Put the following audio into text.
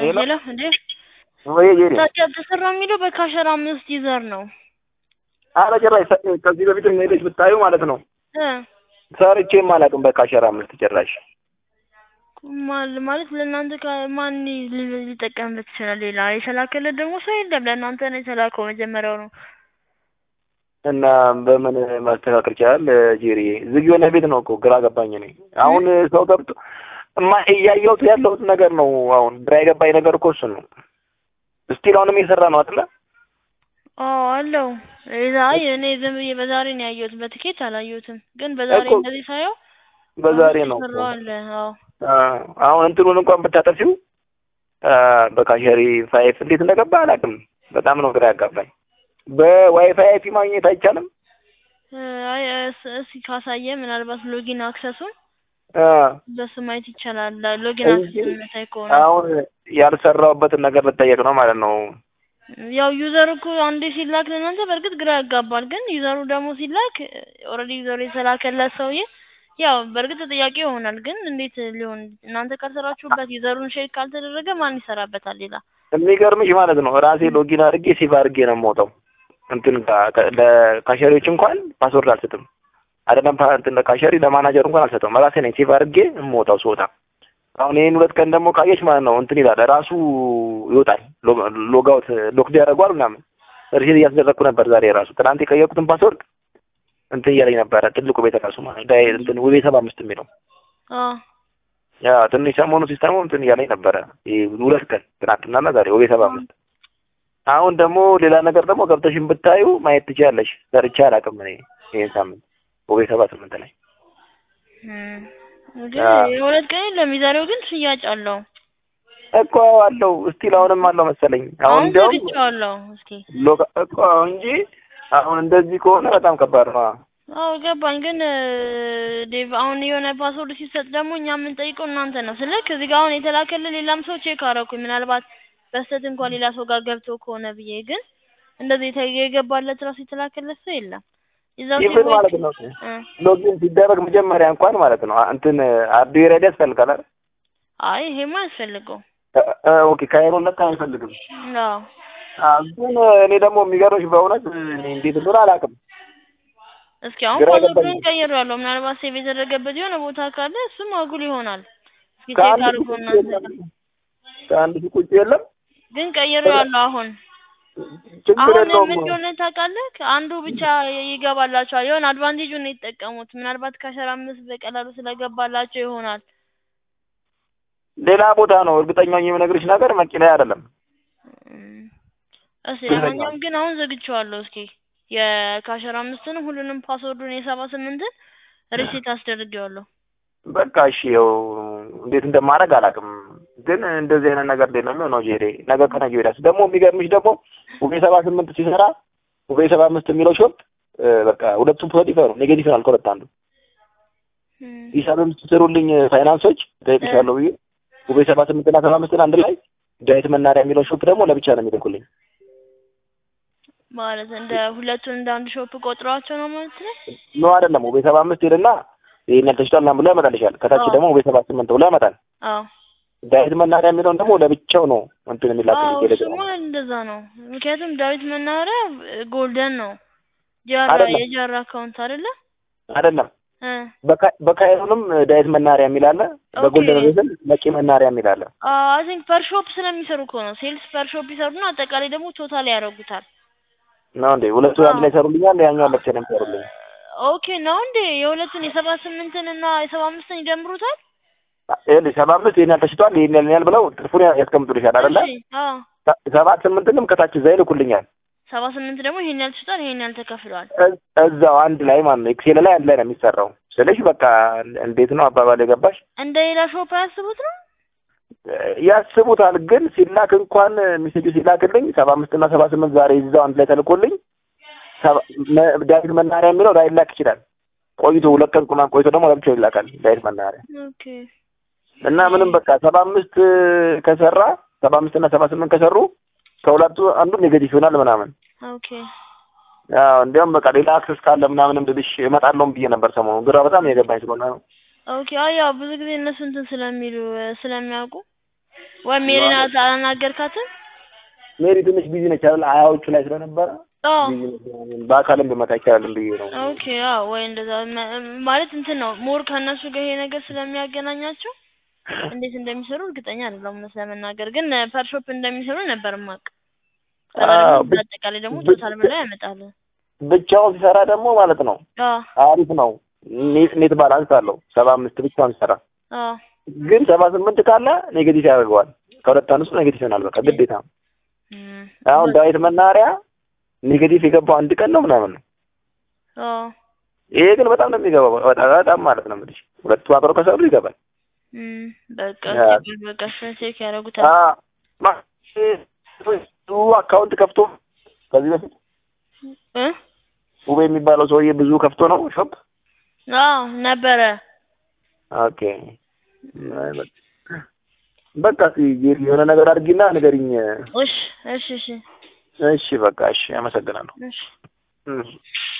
ሄሎ ሄሎ እንዴ ወይ ጄሪ ታዲያ ተሰራ የሚለው በካሸራ አምስት ይዘር ነው አረ ጭራሽ ሰ- ከዚህ በፊት ሄደሽ ብታዩ ማለት ነው እ ሰርቼም አላውቅም በካሸራ አምስት ጭራሽ ማል- ማለት ለእናንተ ከ- ማን ሊ- ሊጠቀምበት ይችላል? ሌላ የተላከለት ደግሞ ሰው የለም። ለእናንተ ነው የተላከው መጀመሪያው ነው። እና በምን ማስተካከል ይቻላል ጄሪ ዝግ የሆነ ቤት ነው እኮ ግራ ገባኝ እኔ አሁን ሰው ገብቶ እማ እያየሁት ያለሁት ነገር ነው አሁን ግራ የገባኝ ነገር እኮ እሱን ነው እስቲል አሁንም እየሰራ ነው አይደለ አዎ አለው። አይ እኔ ዝም ብዬ በዛሬ ነው ያየሁት፣ በትኬት አላየሁትም። ግን በዛሬ እኮ እንደዚህ ሳየው በዛሬ ነው እኮ። የሰራው አለ። አዎ አዎ፣ አሁን እንትኑን እንኳን ብታጠፊው በካሸሪ ፋይፍ እንዴት እንደገባ አላውቅም። በጣም ነው ግራ ያጋባኝ። በዋይፋይ አይፒ ማግኘት አይቻልም? እ፣ አይ እስ- እስኪ ካሳየ ምናልባት ሎጊን አክሰሱን አ፣ በሱ ማየት ይቻላል። ሎጊን እንጂ አክሰስ የምታይ ከሆነ አሁን ያልሰራሁበትን ነገር ልጠየቅ ነው ማለት ነው። ያው ዩዘር እኮ አንዴ ሲላክ ለእናንተ በእርግጥ ግራ ያጋባል። ግን ዩዘሩ ደግሞ ሲላክ ኦልሬዲ ዩዘሩ የተላከለት ሰውዬ ያው በእርግጥ ጥያቄ ይሆናል። ግን እንዴት ሊሆን እናንተ ካልሰራችሁበት ዩዘሩን ሼር ካልተደረገ ማን ይሰራበታል ሌላ? የሚገርምሽ ማለት ነው ራሴ ሎጊን አድርጌ ሴቭ አድርጌ ነው የምወጣው። እንትን ጋ- ከ- ለካሸሪዎች እንኳን ፓስወርድ አልሰጥም። አይደለም ፓ- እንትን ለካሸሪ ለማናጀር እንኳን አልሰጠውም። ራሴ ነኝ ሴቭ አድርጌ የምወጣው ስወጣ። አሁን ይሄን ሁለት ቀን ደግሞ ካየች ማለት ነው እንትን ይላል ራሱ ይወጣል። ሎጋውት ሎክድ ያደርገዋል ምናምን ሪሴት እያስደረግኩ ነበር ዛሬ ራሱ ትናንት የቀየርኩትን ፓስወርድ እንትን እያለኝ ነበረ ትልቁ ቤት ራሱ ማለት ዳይ እንትን ውቤ ሰባ አምስት የሚለው አዎ ያ ትንሽ ሰሞኑ ሲስተሙ እንትን እያለኝ ነበረ ይሄ ሁለት ቀን ትናንትናና ዛሬ ውቤ ሰባ አምስት አሁን ደግሞ ሌላ ነገር ደግሞ ገብተሽን ብታዩ ማየት ትችያለሽ። ሰርቼ አላውቅም እኔ ይሄን ሳምንት ውቤ ሰባ ስምንት ላይ እም፣ ግን አዎ። የሁለት ቀን የለም። የዛሬው ግን ሽያጭ አለው። እኮ አለው እስቲል አሁንም አለው መሰለኝ። አሁን አሁን እንዲያውም ዘግቼዋለሁ። እስኪ ሎጋ እኮ እንጂ አሁን እንደዚህ ከሆነ በጣም ከባድ ነው። አዎ ገባኝ። ግን እ፣ ዴቭ አሁን የሆነ ፓስወርድ ሲሰጥ ደግሞ እኛ የምንጠይቀው እናንተ ነው። ስልክ እዚህ ጋር አሁን የተላከልህ ሌላም ሰው ቼክ አደረኩኝ። ምናልባት በስተት እንኳን ሌላ ሰው ጋር ገብቶ ከሆነ ብዬ ግን እንደዚህ የተ- የገባለት ራሱ የተላከለት ሰው የለም። የዛው ይብን ሴት ማለት ነው እ፣ ሎጊን ሲደረግ መጀመሪያ እንኳን ማለት ነው እንትን አርዲ ሬዲ ያስፈልጋል አይደል? አይ ይሄማ አያስፈልገው። እ- እ- ኦኬ ካይሮ ለካ አይፈልግም። አዎ አዎ፣ ግን እኔ ደግሞ የሚገርምሽ በእውነት እኔ እንዴት እንደሆነ አላውቅም። እስኪ አሁን ግራ ፓስወርዱን ገባኝ። ቀይሬዋለሁ። ምናልባት ሴቭ የተደረገበት የሆነ ቦታ ካለ እሱም አጉል ይሆናል። እስኪ ቼክ ከአንድ አድርጎ ሺህ ቁጭ እናንተ የለም ከአንድ ሺህ ቁጭ የለም። ግን ቀይሬዋለሁ አሁን ችግር አሁን የለውም። ምን እንደሆነ ታውቃለህ? አንዱ ብቻ ይገባላቸዋል። የሆነ አድቫንቴጁን ነው የተጠቀሙት። ምናልባት ከአስራ አምስት በቀላሉ ስለገባላቸው ይሆናል። ሌላ ቦታ ነው እርግጠኛ ሆኜ የምነግርሽ ነገር መቂ ላይ አይደለም። እም፣ እስኪ ትክክል ነው። ለማንኛውም ግን አሁን ዘግቼዋለሁ። እስኪ የካሸራ አምስትን ሁሉንም ፓስወርዱን የሰባ ስምንትን ሪሴት አስደርጌዋለሁ። በቃ እሺ፣ ያው እንዴት እንደማደርግ አላውቅም፣ ግን እንደዚህ አይነት ነገር እንዴት ነው የሚሆነው? ጄሬ ነገ ከነገ ወዲያስ ደግሞ የሚገርምሽ ደግሞ ውቤ ሰባ ስምንት ሲሰራ ውቤ ሰባ አምስት የሚለው ሾፕ እ፣ በቃ ሁለቱም ፖዚቲቭ ነው ኔጌቲቭ ነው ከሁለት አንዱ እም፣ ሂሳብም ስትሰሩልኝ ፋይናንሶች ጠይቅሻለሁ ብዬ ውቤ ሰባ ስምንት እና ሰባ አምስትን አንድ ላይ ዳዊት መናሪያ የሚለው ሾፕ ደግሞ ለብቻ ነው የሚልኩልኝ። ማለት እንደ ሁለቱን እንደ አንድ ሾፕ ቆጥረዋቸው ነው ማለት ነው። ኖ አይደለም፣ ውቤ ሰባ አምስት ይልና ይሄን ያልተሽጧል ምናምን ብሎ ያመጣልሻል። ከታች አዎ። ደግሞ ውቤ ሰባ ስምንት ብሎ ያመጣል። አዎ ዳዊት መናሪያ የሚለውን ደግሞ ለብቻው ነው እንትን የሚላክልኝ አዎ ቴሌግራም እሱማ እንደዛ ነው። ምክንያቱም ዳዊት መናኸሪያ ጎልደን ነው ጃራ አይደለም። የጃራ አካውንት አይደለ? አይደለም እ በካ- በካይሮንም ዳዊት መናሪያ የሚል አለ። በጎልደን ኦኬ። ሬዝን መቂ መናሪያ የሚል አለ። አይ ቲንክ ፐር ሾፕ ስለሚሰሩ እኮ ነው። ሴልስ ፐር ሾፕ ይሰሩና አጠቃላይ ደግሞ ቶታል ያደርጉታል። ነው እንዴ? ሁለቱ አንድ ላይ ይሰሩልኛል፣ ያኛው ለብቻ ነው የሚሰሩልኝ። ኦኬ ነው እንዴ? የሁለቱን የሰባ ስምንትን እና የሰባ አምስትን ይደምሩታል? ይኸውልሽ ሰባ አምስት ይሄን ያህል ተሽጧል፣ ይሄን ያህል ያህል ብለው ትርፉን ያስቀምጡልሻል አይደለ? እሺ አዎ ሰ- ሰባት ስምንትንም ከታች እዛ ይልኩልኛል። ሰባ ስምንት ደግሞ ይሄን ያህል ተሽጧል፣ ይሄን ያህል ተከፍሏል። እ- እዛው አንድ ላይ ማለት ነው። ኤክሴል ላይ አንድ ላይ ነው የሚሰራው። ስለሽ በቃ እንዴት ነው አባባል የገባሽ? እንደ ሌላ ሾፕ አያስቡት ነው? ያስቡታል ግን ሲላክ እንኳን ሚሴጁ ሲላክልኝ ሰባ አምስት እና ሰባ ስምንት ዛሬ ይዛው አንድ ላይ ተልኮልኝ ሰባ- መ- ዳዊት መናሪያ የሚለው ላይላክ ይችላል። ቆይቶ ሁለት ቀን ቁማን ቆይቶ ደግሞ ለብቻው ይላካል ዳዊት መናሪያ ኦኬ እና ምንም በቃ ሰባ አምስት ከሰራ ሰባ አምስት እና ሰባ ስምንት ከሰሩ ከሁለቱ አንዱ ኔጌቲቭ ይሆናል ምናምን። ኦኬ አዎ እንዲያውም በቃ ሌላ አክሰስ ካለ ምናምንም ብልሽ እመጣለሁም ብዬ ነበር ሰሞኑን ግራ በጣም የገባኝ ስለሆነ ነው። ኦኬ አይ ያው ብዙ ጊዜ እነሱ እንትን ስለሚሉ እ፣ ስለሚያውቁ ወይ ሜሪን አላ- አላናገርካትም? ሜሪ ትንሽ ቢዚ ነች አይደል? ሀያዎቹ ላይ ስለነበረ አዎ ቢዚ ነች ምናምን። በአካልም ብመጣ ይቻላል ብዬ ነው። ኦኬ አዎ ወይ እንደዛ መ- ማለት እንትን ነው ሞር ከእነሱ ጋር ይሄ ነገር ስለሚያገናኛቸው እንዴት እንደሚሰሩ እርግጠኛ አይደለሁም እውነት ለመናገር ግን ፐር ሾፕ እንደሚሰሩ ነበር ማቅ አዎ፣ ብ- አጠቃላይ ደግሞ ብ- ቶታል ብላ ያመጣል ብቻውን ሲሰራ ደግሞ ማለት ነው አዎ አሪፍ ነው። ኔት ኔት ባላንስ አለው። ሰባ አምስት ብቻውን ሲሰራ አዎ ግን ሰባ ስምንት ካለ ኔጌቲቭ ያደርገዋል። ከሁለት አንዱ ኔጌቲቭ ይሆናል። በቃ ግዴታ ነው። እም፣ አሁን ዳዊት መናኸሪያ ኔጌቲቭ የገባው አንድ ቀን ነው ምናምን ነው። አዎ ይሄ ግን በጣም ነው የሚገባው። በጣም በጣም ማለት ነው የምልሽ ሁለቱ አብሮ ከሰሩ ይገባል። እም፣ በቃ ያ። እስኪ በቃ እሱን ቼክ ያደርጉታል አ ማ- ብዙ አካውንት ከፍቶ ከዚህ በፊት እ ውቤ የሚባለው ሰውዬ ብዙ ከፍቶ ነው ሾፕ። አዎ ነበረ ኦኬ በቃ እስኪ የሆነ ነገር አድርጊና ንገሪኝ። እሺ እሺ እሺ እሺ በቃ እሺ፣ አመሰግናለሁ። እሺ እሺ